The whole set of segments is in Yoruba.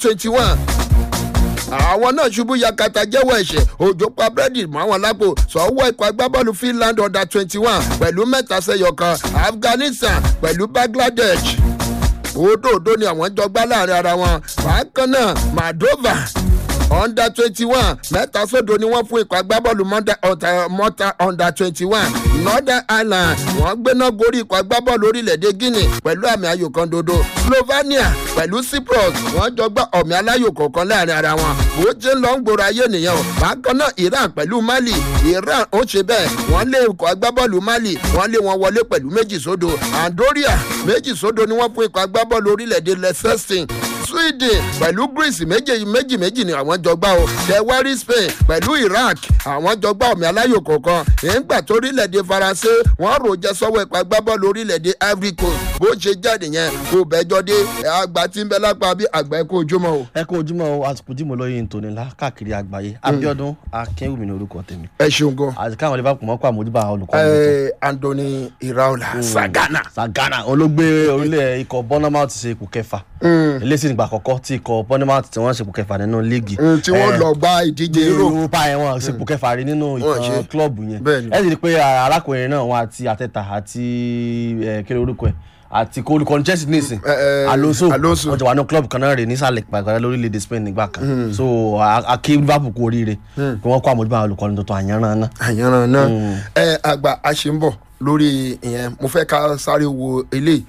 twenty one àwọn náà ṣubú yakata jẹ́wọ́ ẹ̀ṣẹ̀ òjò pa búrẹ́dì mọ́ àwọn lápò sọ́wọ́ ikọ̀ agbábọ́ọ̀lù finland under twenty one pẹ̀lú mẹ́ta sẹ́yọ kan afghanistan pẹ̀lú bangladesh òdòdó ni àwọn jọ gbá láàrin ara wọn bákan náà moldova under twenty one mẹ́ta sódò ni wọ́n fún ikọ̀ agbábọ́ọ̀lù mọ́ta under twenty one northern ireland wọ́n gbéná gorí ikọ̀ agbábọ́ọ̀lù orílẹ̀-èdè guinea pẹ̀lú àmì ayò kan dodo slovenia pẹ̀lú cyprus wọ́n jọ gbá ọ̀mì aláyò kọ̀ọ̀kan láàrin ara wọn bó ṣe ń lọ ń gbòòrò ayé nìyẹn o bákan náà iran pẹ̀lú mali iran ó ṣe bẹ́ẹ̀ wọ́n lé ikọ̀ agbábọ́ọ̀lù mali wọ́n lé wọn wọlé pẹ̀lú méjì sódò andoria méjì sódò ni wọ́n fún ikọ̀ agbábọ́ọ̀lù orílẹ̀-èdè leicester sweden pẹ̀lú greece méjì méjì méjì ni àwọn jọ gbá o tẹwárí spain pẹ̀lú iraq àwọn jọ gbá ọ̀mì aláyò kọ̀ọ̀kan ìgbà tó orílẹ̀-èdè faransé wọ́n rò jẹ́ sọ́wọ́ ipa agbábọ́ọ̀lù orílẹ̀-èdè ivory coast bó ṣe jáde yẹn kò bẹ́jọ́ dé àgbà tí ń bẹ lápá bí àgbà ẹ̀ kó ojúmọ́ o. ẹ kó ojúmọ́ o àsìkò dìmọ̀ lóye ntòní ńlá káàkiri àgbáyé abiodun akínwùmí ní orúkọ tèmi. ẹ ṣeun gan. àti káwọn liverpool mọ́kọ́ àmójúbà olùkọ́ ẹ anthony iraola sagana. sagana olóògbé orílẹ̀ ikọ̀ bournemouth ṣe ipò kẹfà eléyìí nígbà àkọ́kọ́ tí ikọ̀ bournemouth tí wọ́n ṣe ipò kẹfà nínú líìgì. tí wọ́n lọ gba ìdíje europe. europa yẹn wọn ṣe ipò kẹfà rí nínú ìtàn klọ́ọ̀bù yẹn ẹ sì rí i pé arákùnrin náà wọn àti àtẹ̀tà àti kéré orúkọ ẹ̀ àti kó olùkọ́ni chelsea nísìn alonso wọn jọ wà ní club kan náà rè nísàlẹ̀ pàgàrà lórílẹ̀‐èdè spain nígbà kan so akí liverpool kú oríire kí wọ́n kó àmójúbà olùkọ́ni tuntun àyànràn náà. àyànràn náà ẹ àgbà a ṣe ń bọ̀ lórí ìyẹn mo fẹ́ ká sáré wo eléyìí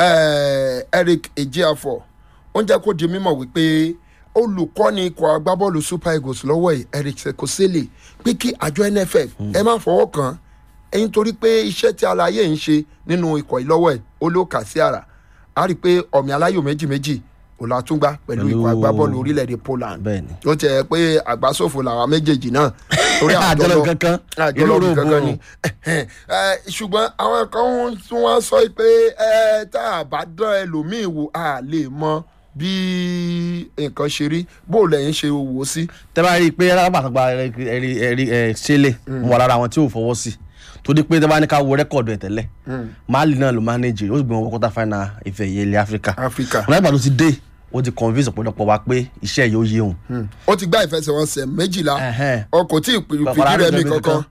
eric ejiafọ ó ń jẹ́ kó di mímọ̀ wípé olùkọ́ni ikọ̀ agbábọ́ọ̀lù super eagles lọ́wọ́ ẹ̀ eric sekosele pé kí àjọ nff ẹ má fọwọ́ kàn án ẹyin torí pé iṣẹ́ tí alaye ń ṣe nínú ikọ̀ ìlọ́wọ́ ẹ̀ ó ló kà sí àrà á rí i pé ọ̀mì aláyò méjì méjì ò la tún gbá pẹ̀lú ikọ̀ agbábọ́ọ̀lù orílẹ̀-èdè poland ó tẹ̀ pé àgbásòfò làwọn méjèèjì náà torí àjọlọ kankan àjọlọ kankan ni ṣùgbọ́n àwọn kan tún wá sọ pé tá a bá dán ẹlòmíì wò á lè mọ bí nǹkan ṣe rí bó lẹ́yìn ṣe wò ó sí. tẹ́ bá rí i pé alábàtàgbà ẹ̀rí ṣẹlẹ̀ mo wà lára àwọn tí ò fọwọ́ sí torí pé tẹ́bá ní ká wo rẹ́kọ̀dù ẹ̀ tẹ́lẹ̀ mali náà ló manage ó sì gbé wọn wọ́n quarter final ìfẹ́ ìyẹ́ ilẹ̀ áfíríkà áfíríkà wọn nígbà tó ti dé ó ti convince ọ̀pọ̀lọpọ̀ wa pé iṣẹ́ yóò yé òun. ó ti gbá ìfẹsẹ̀wọnsẹ̀ méjìlá ọkọ̀ tí ìfìdí rẹ̀ mi kankan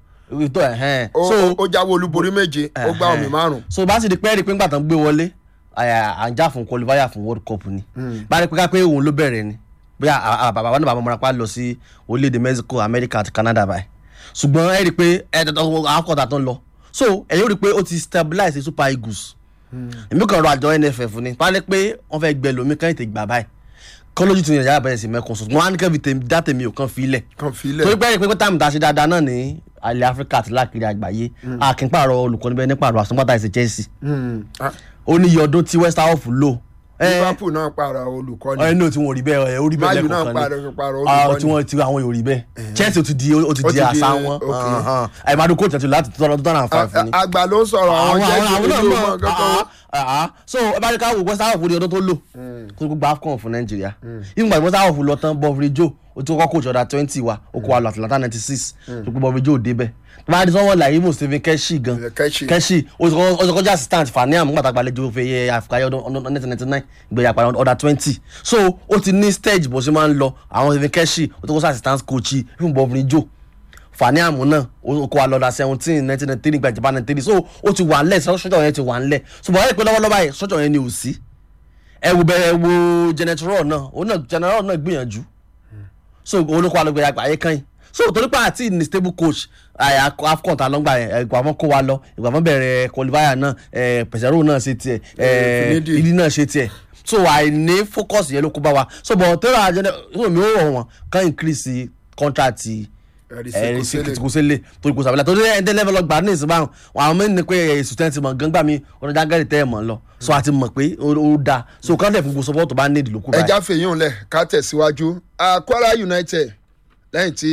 ó jáwé olúborí méje ó gbá omi márùn. so bá sì di pẹ́ẹ́rì pé ńgbà tán gbé wọlé à ń jà fún qualifier fún world cup ni bá rí pé ká pé òun ló bẹ̀rẹ̀ ni bóyá bàbá náà bàbá mọ́ra pa lọ sí orílẹ̀-èdè mexico america àti canada báyìí ṣùgbọ́n ẹ rí i pé àkọ́tà tó ń lọ so ẹ̀yin rí i pé ó ti stabilize the super eagles èmi kàn rọ àjọ nff ni pálí pé wọ́n fẹ́ gbẹ lómi kàn ètè gbà báyìí kọ́ lójú tí nàìjíríà bẹ̀rẹ̀ sí mẹ́kun sùn wọ́n á ní kẹ́bi dá tèmi ò kàn fi ilẹ̀ kan filẹ̀ torí pé ẹ̀rí pé táàmù tá a ṣe dáadáa náà ní alẹ́ áfíríkà àti láàkiri àgbáyé àkínpàrọ̀ olùkọ́ni bẹ́ẹ̀ nípàrọ̀ àsọ̀npátà ìṣe chelsea ó ní iye ọdún tí west ham lò liverpool náà para olùkọ́ni ẹ ní tí wọn ò rí bẹ́ẹ̀ ẹ ó rí bẹ́ẹ̀ mayu náà lẹ́kọ̀ọ́ para kan para ní ah tí olùkọ́ni wọn ti àwọn yóò rí bẹ́ẹ̀ chelsea ó ti di ó ti Ó di ti di, àṣà wọn okay. àìmọdún coach àti láti two thousand and five ni àgbà ló ń sọ̀rọ̀ àwọn jẹ́sí ojú ọmọ kankan ah, ah. so ẹ bá rí ká wò west ham ní ọdún tó lò kó gbogbo afcon fún nàìjíríà ìgbà tí west ham lọ tán bọ́ọ̀fù joe ó ti kọ́kọ́ coach ọ̀dà twenty wa ó kó wa lọ atlanta ninety six tó gbogbo bọ́ọ̀fù joe débẹ̀ tó bá rí sọ́wọ́n like even stephen keshi gan Keshi. keshi ó ti kọ́kọ́- ó ti kọjá assistant faniam nígbà tá a gbàlejò fẹ́ yẹ àfikàyọ ọdún nineteen ninety nine ìgbéyà padà ọ̀dà twenty so ó ti ní stage bó ṣe máa ń lọ àwọn stephen keshi ó ti kọ́ sí assistant coach fún bọ́ọ̀fù joe faniamu náà ó kó wa lọ́dà seventeen nineteen ninety three gba japan ninety three so ó ti wà ńlẹ̀ sọ́jọ́ yẹn ti wà ńlẹ̀ ṣùgbọ́n ẹ̀ pé lọ́wọ́lọ́wọ́ yẹn sọ́jọ́ yẹn ni ò sí ẹ wo bẹ́ẹ̀ wo general náà òun náà general náà gbìyànjú so òun ló kó wa lọ gbẹ̀yà àgbáyé kan yìí so torí pé àti ní stable coach àyà afcon ta lọ́gbà yẹn ìgbà wọn kó wa lọ ìgbà wọn bẹ̀rẹ̀ qualifier náà pẹ̀sẹ̀rò náà ṣe tiẹ̀ Finidi. ìdí náà ṣe tiẹ̀ so àìní focus yẹn ló kó bá wa so bọ̀ tẹ́lẹ̀ àjẹnẹ so mi ò rọ̀ wọ́n kàn increase contract Ẹ̀rí ẹ̀rí sí Sekosele. kìtìkúsẹ́lẹ̀ torí kò sàbẹ̀lẹ̀ torí ẹ̀ńdẹ́ level ọgbà ní ìsìn báwọn àwọn mẹ́rin ni pé èsù tẹ́ ti mọ̀ gángbà mi ọ̀nà jágẹ́rì tẹ́ ẹ̀ mọ̀ lọ so àti mọ̀ pé ó ó da so kán lẹ̀ fún gbogbo support tó bá ní ìdílókù báyìí. ẹja fèyún lẹ ká tẹ̀síwájú Ah, kwara united lẹ́yìn tí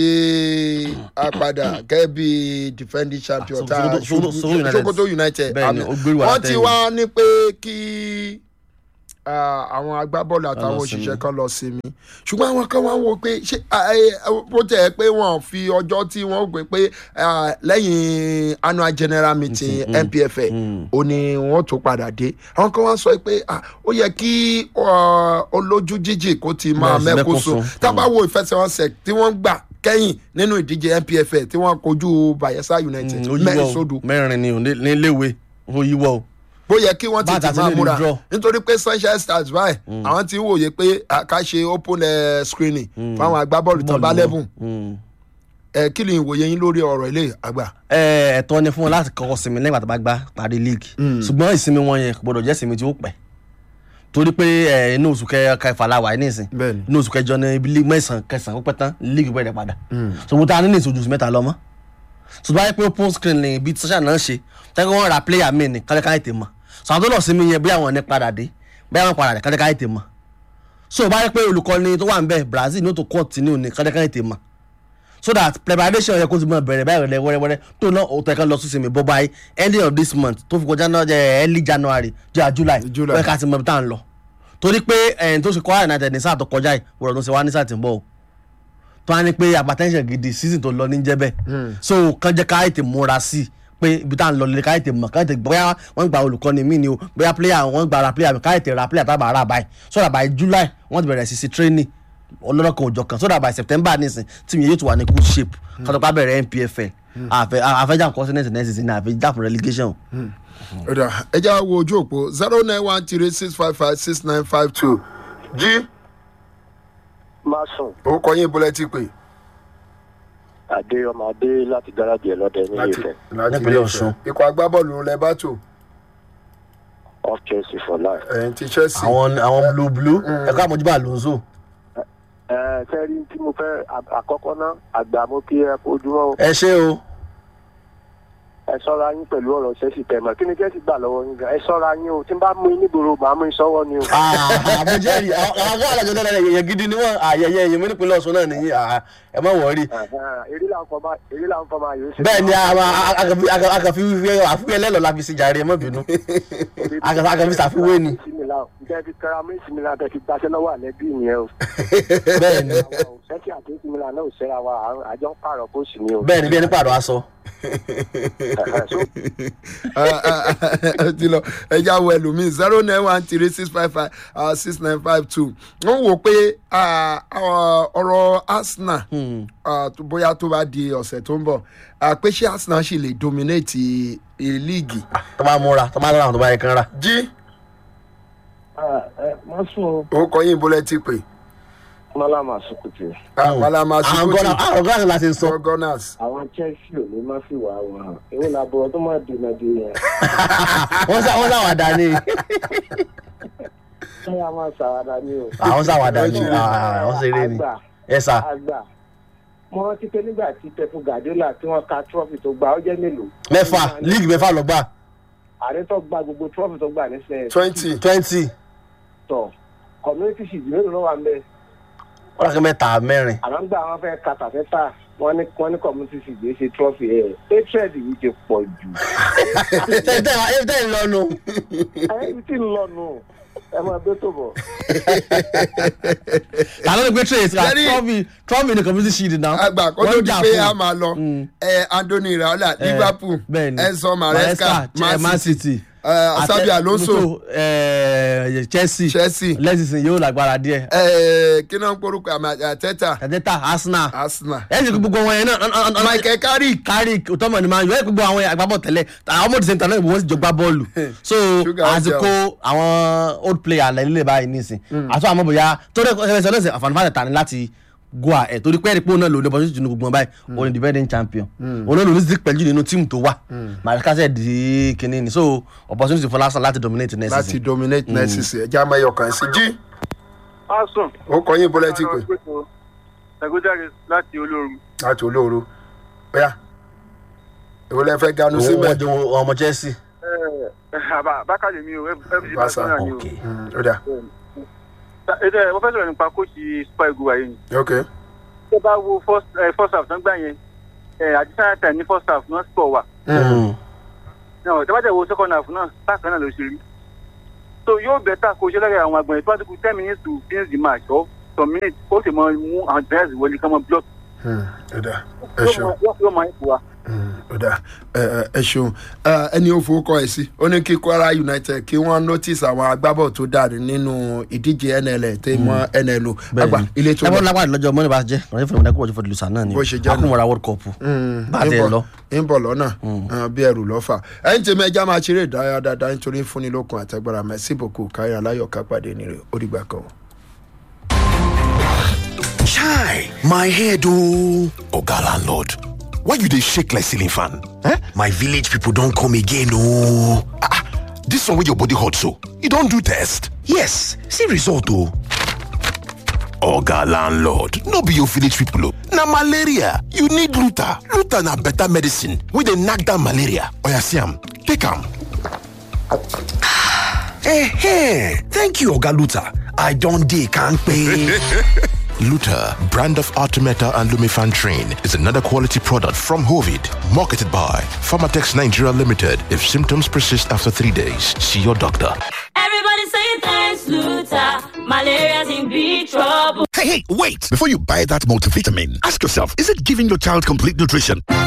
a padà gẹ́gẹ́ bí defending champion Ah, tá a Sokoto- Sokoto- Sokoto United. sokoto united Bẹ́ẹ̀ ni, àmì. ó gbérí wa wọ́n ti látẹ̀yìn. wá ní pé kí ah, àwọn agbábọ́ọ̀lù àtàwọn lọ òṣìṣẹ́ sinmi. kan lọ sinmi ṣùgbọ́n àwọn kan wá wò pé ṣé ah, eh, bó tẹ̀ ẹ́ pé wọ́n fi ọjọ́ tí wọ́n gbé pé ah, lẹ́yìn annual general meeting npfl ó ní wọ́n tó padà dé àwọn kan wá sọ pé ah, ó yẹ kí ah, olójú jíjì kó ti máa Bẹ́ẹ̀ sí, mẹ́kún mẹ́kún sùn sùn. tá a bá wo ìfẹsẹ̀wọnsẹ̀ tí wọ́n gbà kẹ́yìn nínú ìdíje npfl tí wọ́n kojú bayelsa united ó mẹ́rin yíwọ́ sódù o mẹ́rin ni o ní ní iléèwé ó yíwọ́ o. bó yẹ kí wọ́n Bá tètè àtàtì máa lè múra draw. nítorí pé sunshine stars báyìí àwọn ti ń wòye pé a ká ṣe open eh, screening fáwọn agbábọ́ọ̀lù tán bá lẹ́bùn Mm. ẹ kí ni ìwòye yín lórí ọ̀rọ̀ ilé àgbà. Ẹ, ẹ̀tọ́ ni fún wọn láti kọ́kọ́ sinmi lẹ́yìn àtàbà gbá parí league ṣùgbọ́n ìsinmi wọn yẹn kò gbọdọ̀ jẹ́ ìsinmi tí ó pẹ́ torí pé ẹ, inú oṣù kẹ- kẹfà la wà ní ìsìn Bẹ́ẹ̀ni. inú oṣù kẹjọ ní ibi league mẹ́sàn-án kẹsàn-án ó pẹ́ tán league bẹ̀rẹ̀ padà ṣùgbọ́n tá a ní ní ìṣojú oṣù mẹ́ta lọ mọ́ ṣùgbọ́n ayé pé open screen ni ibi tíṣà náà ṣe tẹ́kọ̀ wọ́n ra player mi ní kálíkà ètè mọ̀ sọ̀rọ̀ tó lọ sinmi yẹn bí àwọn ní padà dé bí àwọn padà dé kálíkà ètè mọ̀ so bá yẹ pé olùkọ́ni tó wà ń bẹ̀ Brazil ní ó tó continue ní kálíkà ètè mọ̀ so that preparation yẹ kó ti mọ bẹ̀rẹ̀ báyìí rẹ̀ wẹ́rẹ́wẹ́rẹ́ tó náà ó tẹ̀ka lọ sí sinmi bọ́ báyìí ending of this month tó fi kọjá náà jẹ́ early January jẹ́ July July. wọ́n ká ti mọ ibi tá à ń lọ torí pé ẹ̀yìn tó ṣe Kwara United ní sáà tó kọjá yìí wọ́n tó ṣe wá ní sáà tí ń bọ̀ o tó wá ní pé hypertension gidi season tó lọ ní jẹ́ bẹ́ẹ̀ so kàn jẹ́ ká ètè múra sí i pé ibi tá à ń lọ lè ká ètè mọ̀ ká ètè bóyá wọ́n gba olùkọ́ni mí ni o bóyá player wọ́n gba ara player mi ká ètè ra player tábà ara báyìí so that by July wọ́n ti bẹ̀rẹ̀ sí sí training ọlọ́dọ̀ kan òjọ̀ kan so that by September nísìn tí mi yóò tún wà ní good shape kátó ká bẹ̀rẹ̀ NPFL àfẹ́ àfẹ́jà continent next season àfẹ́jà fún relegation. ọ̀dà ẹ já wo ojú òpó zero nine one three six five five six nine five two jí má sùn orúkọ yín bọ́lẹ̀ ti pè. adé ọmọ adé láti gáràjì ẹlọdẹ ní láti Ifẹ̀ láti Nípínlẹ̀ ilé Ọ̀ṣun. Ifẹ̀. ikọ̀ agbábọ́ọ̀lù lẹ bá tò off Chelsea for life. ẹ̀yìn ti Chelsea. àwọn àwọn blue blue ẹ̀ka àmójúbà Alonso ẹ sẹ́rí tí mo fẹ́ à- àkọ́kọ́ náà àgbà mo kí ẹ ojúmọ́ o. ẹ ṣé o ẹ sọ́ra yín pẹ̀lú ọ̀rọ̀ Chelsea tẹ̀mọ̀ kí ni Chelsea gbà lọ́wọ́ yín gan ẹ sọ́ra yín o tí n bá mú yín nígboro màá mú yín sọ́wọ́ ni o. àbújẹ́rì àwọn àwọn àlàjọ náà yẹ̀yẹ̀ gidi ni wọ́n àyẹ̀yẹ̀ èyí mi nípínlẹ̀ Ọ̀ṣun náà nìyí à, ẹ má wọ̀ọ́rì Ẹ̀hẹ́n, eré là ń fọmọ eré là ń fọmọ àyè ó ṣe. bẹ́ẹ̀ ni àkàfi wíwẹ́ àfiwé ẹlẹ́lọ́ la fi sí jàre ẹ má bínú àkàfi ṣàfiwé ni ǹjẹ́ fi kẹ́ra mí ìsinmi la tẹ̀ fi gbaṣẹ́ lọ́wọ́ àlẹ́ bí ìyẹn o. bẹ́ẹ̀ ni sẹ́kì àti ìsinmi la náà ò ṣẹ́ra wa à- àjọ ń pààrọ̀ kóòsì ni o. bẹ́ẹ̀ ni bí ẹni pààrọ̀ aṣọ Ẹ̀hẹ́n, so ẹ ti lọ ẹ já wo ẹlòmíì zero nine one three six five five six nine five two wọ́n wò pé ah, ah, ọ̀rọ̀ Arsenal ah, tó- bóyá tó bá di ọ̀sẹ̀ tó ń bọ̀ ah, pé ṣé Arsenal ṣì lè dominate líìgì. tó bá múra tó bá lọ́ra àwọn tó bá yẹ kán rà jí má sùn o. orúkọ yín bọ́lẹ̀ ti pè. mọ́lá máa sùn kùtì. Malama àwọn gọ́nà Sukuti àwọn gọ́nà láti sọ for Gunners. àwọn Chelsea ò ní má fi wà wọn èwo la bọ̀ tó máa dènà dè yẹn. wọ́n sá wọ́n sáwàdà ni ṣé a máa ṣàwádà ni o. àwọn sáwàdà ni àwọn ṣeré ni àgbà ẹ sà àgbà mo rántí pé nígbà tí Pep Guardiola tí wọ́n ka trophy tó gbà ó jẹ́ mélòó. mẹ́fà líìgì mẹ́fà ló gbà ààrẹ tó gba gbogbo trophy tó gbà nísìnyẹn. twenty twenty tọ̀ community shield mélòó ló wà ń bẹ̀. wọ́n rà mẹ́ta mẹ́rin àmọ́ gbà wọ́n fẹ́ ka tàfẹ́tà wọ́n ní wọ́n ní community shield yìí ṣe trophy ẹ̀ hatred yìí ti pọ̀ jù. tẹ́ tẹ́ tẹ́ ń lọ́nu ẹ̀yìn tí ń lọ nù ẹ máa gbé tó bọ̀. tàbí ní pé trace ra Jerry- trọ́fì trọ́fì ní community shield náà àgbà kó tó Wọ́n di jà pé fún. a máa lọ Mm. ẹ Anthony Raola Eh, Liverpool bẹ́ẹ̀ni. Enzo Maresca Maresca, Man City eh, Asabi Alonso eh, Chelsea Chelsea lẹ́sìn yóò lágbára díẹ̀ eh, kí náà ń porúkọ àmì Arteta tẹ̀tẹ̀ta Arsenal Arsenal ẹ̀ ṣe gbogbo wọn yẹn náà Michael Carrick carrick tọmọ ni máa yọ ẹ gbogbo àwọn agbábọ̀ tẹ́lẹ̀ àwọn ọmọdé sẹ́ńtà náà wọ́n sì jọ gbá bọ́ọ̀lù so Sugar àti jẹun. kó àwọn old player lẹ́lẹ́ báyìí nísìn àti àwọn ọmọbìnrin tó dẹ́ ẹsẹ̀ lọ́sẹ̀ àfààní tani láti go ahead torí pé ẹ̀rípò náà lò ní opportunity nínú gbogbo wọn báyìí òun ni defending champion òun náà lò ní zik pẹ̀lú nínú tíìmù tó wà Maresca ṣe di kínní ni so opportunity fún Arsenal láti dominate next láti season. dominate next season ẹja mẹyọ kan sí jí Asun. ó kọ yín bọ́lẹ̀ tí pé Ẹ̀gúnjáde láti olóoru. láti olóoru bóyá èwo lẹ fẹ́ ganu òun síbẹ̀ wọ́n jọ ọmọ Chelsea. Àbá Bákàlẹ̀ mi o, FG Barca, Barcelona ni o. okay Mm, ó dà Ètò ẹ̀ wọ́n fẹ́ sọ̀rọ̀ nípa kóòsì Super Eagles wáyé ni. ok Tó bá wo first eh, first half tán gbà yẹn, àdìsáyà tẹ̀ ní first half náà score wà. Mm. Náà tẹ́ bá tẹ̀ wo second half náà bákan náà ló ṣe rí. so yóò bẹ̀tà kó ṣe lẹ́yìn àwọn àgbọ̀n ìtọ́jú ten minutes to finish the match or some minutes ó sì mọ mú àwọn players wọlé kí wọ́n block ọ̀dà ẹ yóò ṣeun mọ- yóò yóò máa ń fò wá. ọ̀dà ẹ ṣeun Ẹ, ẹni ó fowókọ ẹ sí ó ní kí kwara united kí wọ́n notice àwọn agbábọ̀ tó dàrí nínú ìdíje nl tẹ́ mọ́ nlo àgbà ilé tó ẹ bọ́ lọ lápá lọ́jọ́ mọ́ni bá jẹ́ ọ̀rẹ́ fún ìmọ̀dé kúrò fún ìlúsà náà ni Bó ṣe jẹ́ nù. akúnmọ̀ra world cup bá a ń tẹ̀ bọ̀- lọ. ń bọ̀ lọ́nà Ah, bí ẹrù lọ́fà ẹ̀yìn tèmi ẹja máa ṣeré ìdárayá dáadáa nítorí fúnni lókun àtẹgbára mẹ́sì bòkú káyọ̀ aláyọ̀ kápàdé nírè ó dìgbà kan. Chai, my head oh. Oga landlord, why you dey shake like ceiling fan? Eh? My village people don come again oh. Ah, ah, this one wey your body hot so, you don do test? Yes, see result oh. Oga landlord, no be your village people oh. Na malaria, you need Luta. Luta na better medicine wey dey knack down malaria. Oya see am, take am. Eh, thank you Oga Luta. I don dey kampe. Luta, brand of Artemeta and Lumifan Train, is another quality product from Hovid, marketed by Pharmatex Nigeria Limited. If symptoms persist after three days, see your doctor. Everybody say thanks, Luther. Malaria's in big trouble. Hey, hey, wait! Before you buy that multivitamin, ask yourself, is it giving your child complete nutrition?